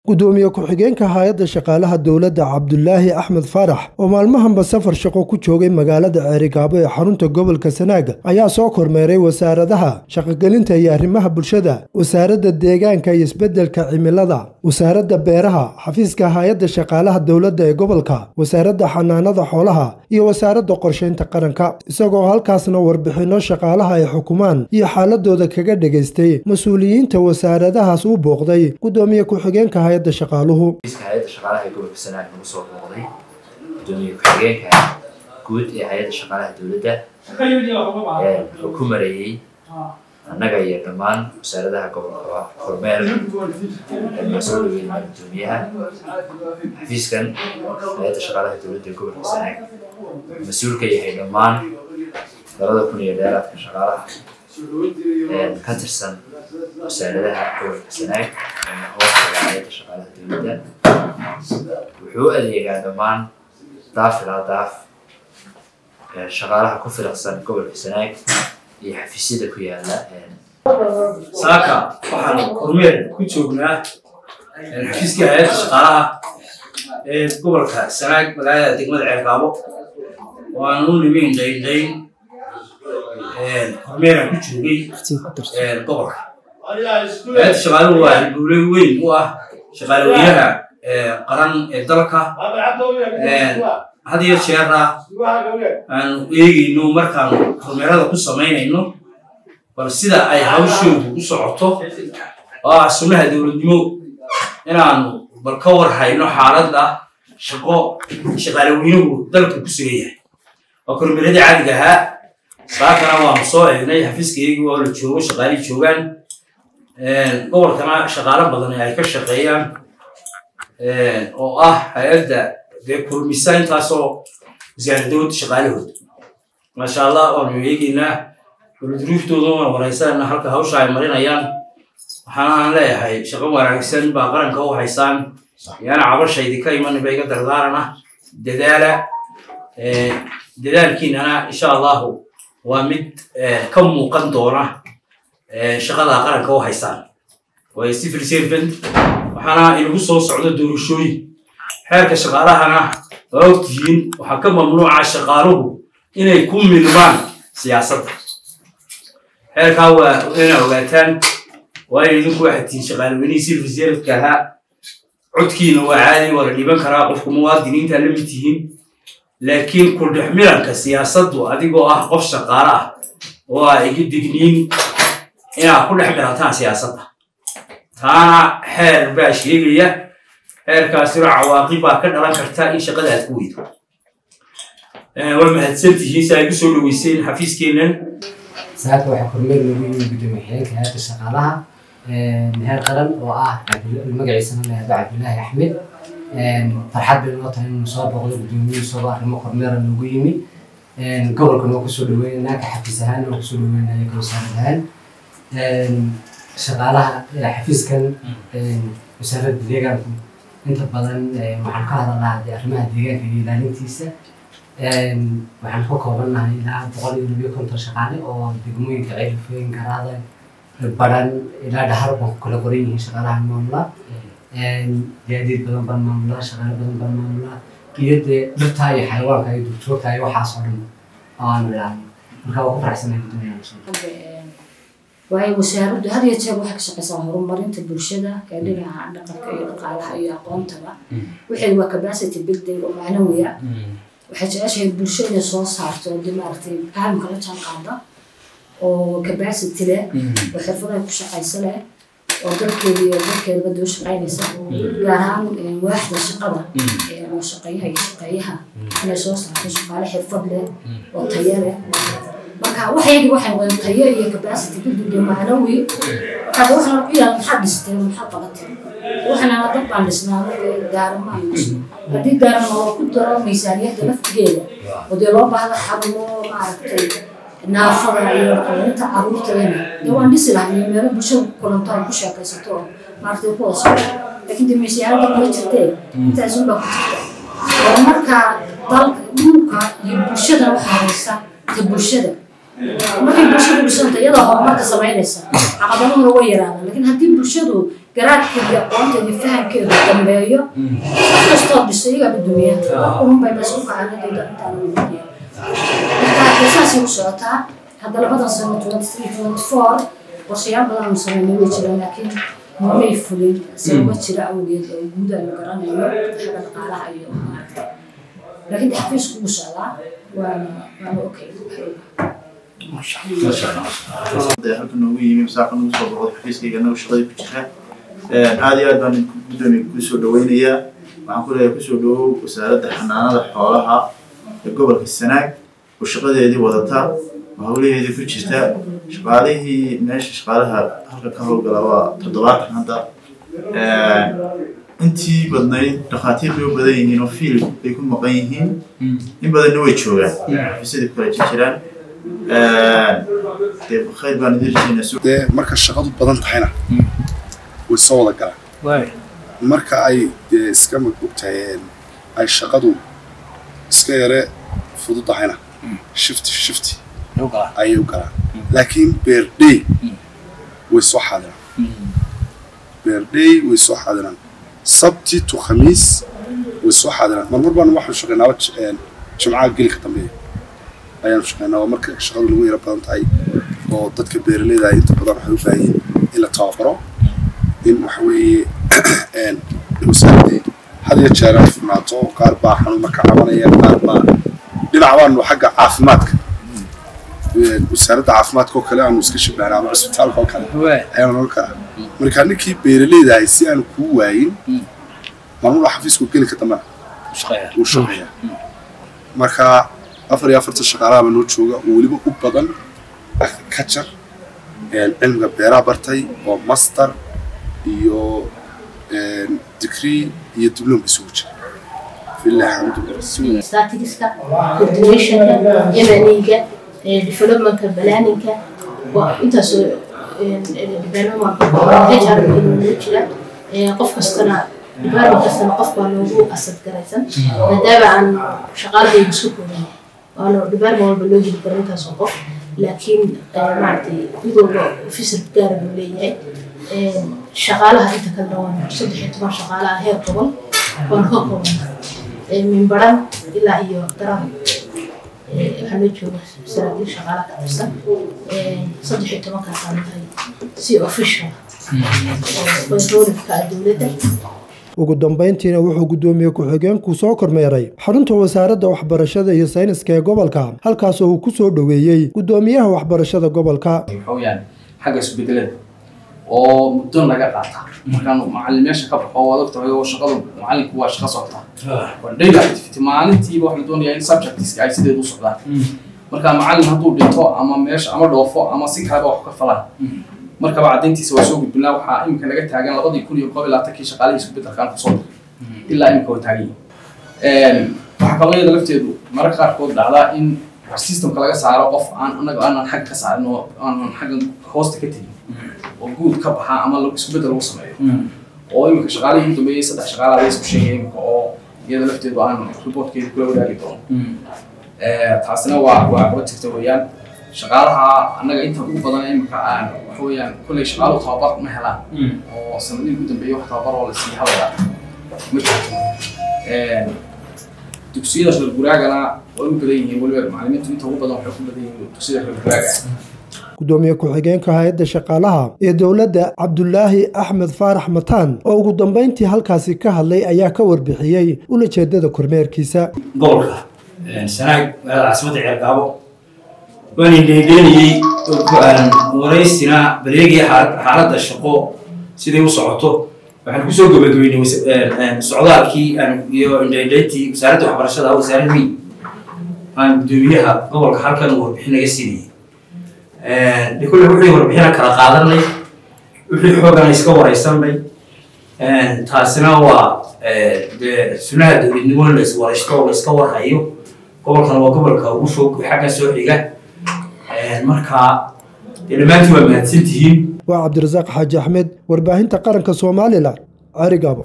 gudoomiye ku-xigeenka hay-adda shaqaalaha dowladda cabdulaahi axmed faarax oo maalmahanba safar shaqo ku joogay magaalada ceerigaabo ee xarunta gobolka sanaag ayaa soo kormeeray wasaaradaha shaqogelinta iyo arrimaha bulshada wasaaradda deegaanka iyo isbeddelka cimilada wasaaradda beeraha xafiiska hay-adda shaqaalaha dowladda ee gobolka wasaaradda xanaanada xoolaha iyo wasaaradda qorsheynta qaranka isagoo halkaasna warbixinno shaqaalaha ay xukumaan iyo xaaladooda kaga dhegaystay mas-uuliyiinta wasaaradahaas u booqday gudoomiye ku-xigeenka hay-adda shaqaaluhu hay-adda shaqaalaha ee gobolka sanaag nagu soo booqday gudoomiye ku-xigeenka guud ee hay-adda shaqaalaha dowladda wuxuu ku mareeyey annaga iyo dhammaan wasaaradaha gobolka kormeer ee soo dhaweynaa gudoomiyaha xafiiskan hay-adda shaqaalaha dowladda ee gobolka sanaag mas-uul ka yahay dhammaan labada kun iyo dheeraadka shaqaalaha ka tirsan wasaaradaha gobolka sanaag hoostaga hay-adda shaqaalaha dowladda wuxuu u adeegaa dhammaan daaf ilaa daaf shaqaalaha ku filaqsan gobolka sanaag iyo xafiisyada ku yaala saaka waxaan kormeer ku joognaa xafiiskii hay-adda shaqaalaha ee gobolka sanaag magaalada degmada ceergaabo waan u nimin dayndayn kormeeraan ku joogay gobolka hay-adda shaqaaluhu waa halbowle weyn u ah shaqaalaweynaha qaran ee dalka had iyo jeera aanu eegayno markaanu kormeerada ku samaynayno bal sida ay hawshoodu u socoto oo ah sunnaha dowladnimo inaanu bal ka war hayno xaaladda shaqo shaqaalaweynuhu dalka ku sugan yahay waa kormeeradii caadiga ahaa saakana waanu soo eegnay xafiiskaygii oo la joogo shaqaalii joogaan gobolkana shaqaalo badan ay ka shaqeeyaan oo ah hay-adda dee kulmisa intaasoo wasaaradooda shaqaalahooda maasha allah waanu eegeynaa dowladruuftooda waan wareysanayna halka hawsha ay marinayaan waxaana aan leeyahay shaqo wanaagsan baa qaranka u haysaan yaana cabashaydi ka iman ba iga dardaarana dadaala dadaalkiinana insha allahu waa mid ka muuqan doona shaqada qaranka u haysaan waayo civil servant waxaana inagu soo socdo doorashooyin xeerka shaqaalahana waa ogtihiin waxaa ka mamnuuca shaqaaluhu inay ku milmaan siyaasadda xeerkaa waa inaa ogaataan waayo idinku waxaad tihiin shaqaalweynihii civil servantka ahaa codkiina waa caadi waa la dhiban karaa qofku muwaadiniinta la mid tihiin laakiin kudhex milanka siyaasaddu adigoo ah qof shaqaalo ah oo aa iga digniin inaad ku dhex milataan siyaasadda taana xeer baa sheegaya xeerkaasina cawaaqib baa ka dhalan karta in shaqada aad ku weydo waa mahadsantihiin si ay kusoo dhaweyseen xafiiskeennan saaka waxaa kormeer lagu yimi gudoomiye xigeenka hay-adda shaqaalaha heer qaran oo ah magaciisana lahado cabdilaahi axmed farxad bay noo tahay inuu soo boqdo gudoomiyihii isagoo arrimo kormeera loogu yimi gobolkan waa kusoo dhaweynanaa ka xafiis ahaan waa kusoo dhaweynaya ka wasaarad ahaan shaqaalaha xafiiskan wasaaradda deegaanku inta badan waxaan ka hadalnaa dee arrimaha deegaanka iyo ilaalintiisa waxaan ka koobannahay ilaa boqol iyo labiyo konton shaqaale oo degmooyinka ceelfooyin garaada baran ilaa dhahar baan ku kala qoran yihiin shaqaalaha maamula gaadiid badan baan maamulaa shaqaale badan baan maamulaa iyo dee dhirtaa iyo xayawaanka iyo duurjoogta iyo waxaas oo dhan oo aanu ilaalino marka waa ku faraxsanahay guddoomiyaha waayo wasaaraddu had iyo jeer waxay ka shaqeysaa horumarinta bulshada ee dhinaca dhaqanka iyo dhaqaalaha iyo aqoontaba waxay waa capacity building oo macnawiya waxay jeceshahay bulsho inay soo saarto oo dee maaragtay fahamka la jaan qaada oo capacity leh oo xirfadaha ku shaqaysa leh oo dadkeeda iyo dadkeedaba doo shaqaynaysa gaar ahaan waaxda shaqada oo shaqeeyaha iyo shaqeeyaha inay soo saarto shaqaale xirfad leh oo tayo leh marka waxaygi waxay noqdeen tayo iyo capacity building iyo macnawi marka waxaan ku yaala maxaad dhisteen maxaad qabatay waxaan dad baan dhisnaa gaaramaan dhisno haddii gaaran oo ku daro miisaaniyadda laftigeeda oo dee loo baahda xarumo maaragtay naafada iyo dhaqalinta caruurtadana dee waan dhisi lahay meelo bulshada ku kulanto ay ku sheekaysato oo maaragtay ku wada socdo laakiin dee miisaaniyadda kuma jirtee intaas unbaa ku jirta oo marka dalka dhulka iyo bulshada waxaa haysta ta bulshada markay bulshadu dhisanta iyadoo horumarka samaynaysa caqabadahuna way yaraadaan laakiin haddii bulshadu garaadkeeda iyo aqoonteeda iyo fahamkeeda dambeeyo qof kastoo dhiso iyagaa dudumiya unbay bas u kacanadooda intaan ugudiya marka saasay u socotaa hadda labadan sano twenty three twenty four qorshayaal badan aanu sameynay way jiraan laakiin mamay fulin sababa jira awgeed oo guud aanu garanayo xagga dhaqaalaha iyo maaragta laakiin de xafiisku wuu socdaa waana waana okay halka noogu yimi masaaqa nagu soo boqday xafiiskayga anagu shaqadii ku jira aad iyo aad baan gudoomiye kusoo dhaweynayaa waxaan ku leeyahay kusoo dhawow wasaaradda xanaanada xoolaha ee gobolka sanaag oo shaqadeedii wadata oo hawlaheedii ku jirta shaqaalihii meesha shaqaalaha halka ka howlgala waa toddobaatan hadda intii badnayd dhakhaatiir bay u badan yihiin oo fiil bay ku maqan yihiin in badanna way joogaan xafiisyadii kale jiraan dee khayr baan idin rajaynaa dee marka shaqadu badan tahayna way soo wada galaan marka ay dee iska ogtahay ay shaqadu iska yare fududahayna shifti shifti ayay u galaan laakiin beerdhey way soo xaadiraan beerdhey way soo xaadiraan sabti to khamiis way soo xaadiraan marmar baan waxaan shaqaynaaba jimcaha gelika dambeeya ayaanu shaqaynaa waa marka shaqadu nagu yara badan tahay oo dadka beeraleyda inta badan waxay u baahan yihiin in la tababaro in waxa weeye wasaaradii had iyo jeer ay furnaato qaar baa xanuuna ka cabanaya qaar baa dhinac baanu xagga caafimaadka wasaaradda caafimaadka oo kale aanu iska shabahnaa ama cisbitaalka oo kale ayaanu noqon karaa marka ninkii beeraleyda ahay si aanu kuu waayin maamula xafiisku geli ka dambana wuu shaqeeyaa marka afar iyo afartan shaqaalaha noo jooga oo weliba u badan agriculture cilmiga beeraha bartay oo master iyo degree iyo diploma isugu jira filah alxamdulilah statistiska coordinationka yamaniga developmentka planninga intaasoo development hr noo jira qof kastana department kastana qof baa loogu asad garaysan maadaama aan shaqaaladaydu isku kooban waana department walba loo heli karo intaasoo qof laakiin maaragtay mid walba ofisar gaara buu leeyahay shaqaalaha inta kalena waa saddex iyo toban shaqaalaha heer gobol waana ka kooban minbaran ilaa iyo garan waxaa loo jooga saraakiil shaqaalaha ka tirsan saddex iyo tobankaasaan tahay si official controlka dowladda ugu dambayntiina wuxuu guddoomiye ku-xigeenku soo kormeeray xarunta wasaaradda waxbarashada iyo sayniska ee gobolka halkaasoo uu ku soo dhoweeyey guddoomiyaha waxbarashada gobolka waxaweyaan xagga isbedelada oo muddo naga qaata markaan macalin meesha ka baxo waad ogtahay oo shaqadu macalinku waa shaqo socota waa daily activity maalintiiba waxa la doonayaa in subjectiska ay sideed u socdaan marka macalin hadduu dhinto ama meesha ama dhoofo ama si kaleba wax ka falan markaba caddayntiisa waa soo gudbinaa waxaa iminka naga taagan labadii kun iyo koob iyo labaatankii shaqaalihii iskubedelkaan kusoo diray ilaa iminka waa taagan yihin waxaa kaloo iyada lafteedu mararka qaarkood dhacdaa in systemka laga saaro qof aan anaga aanan xagga ka saarin oo aanan xagga hoosta ka tegin oo guud ka baxa ama isku bedel lagu sameeyo oo iminka shaqaalihii ugu dambeeyey saddex shaqaalaa la isku sheegay iminka oo iyada lafteedu aan reportkeeda kula wadaagi doono taasina waa waa qaba jirta weeyaan shaqaalaha annaga inta ugu badan iminka aan waxa weeyaan kolley shaqaalu tababar ma helaan oo sanadihii ugu dambeeyey wax tababar oo la siiya hawada ma jirto dugsiyada reer guraagana way u badan yihiin weliba macalimiintu inta ugu badan waxay ku badan yihiin dugsiyada reer guraaga gudoomiye ku-xigeenka hay-adda shaqaalaha ee dowladda cabdulaahi axmed faarax mataan oo ugu dambayntii halkaasi ka hadlay ayaa ka warbixiyey ulajeedada kormeerkiisa gobolka sanaag magaalada caasimadda ceergaabo waan indheendheenayey waraysina bareegii xaaladda shaqo siday u socoto waxaan kusoo gabagabeynay socdaalkii iyo indheendheyntii wasaaradda waxbarashada wasaarad weyn aan gudoomiyaha gobolka halkan uu warbixin naga siinayay de kulle wixii warbixina kala qaadanay wixii xoogana iska waraysanay taasina waa de sunaha dowladnimo la iswaraysto la iska warhayo gobolkan waa gobolka ugu fog xagga soo xiga marka dee dhammaantiin waa mahadsantihiin waa cabdirasaaq xaaji axmed warbaahinta qaranka somalilan carigaabo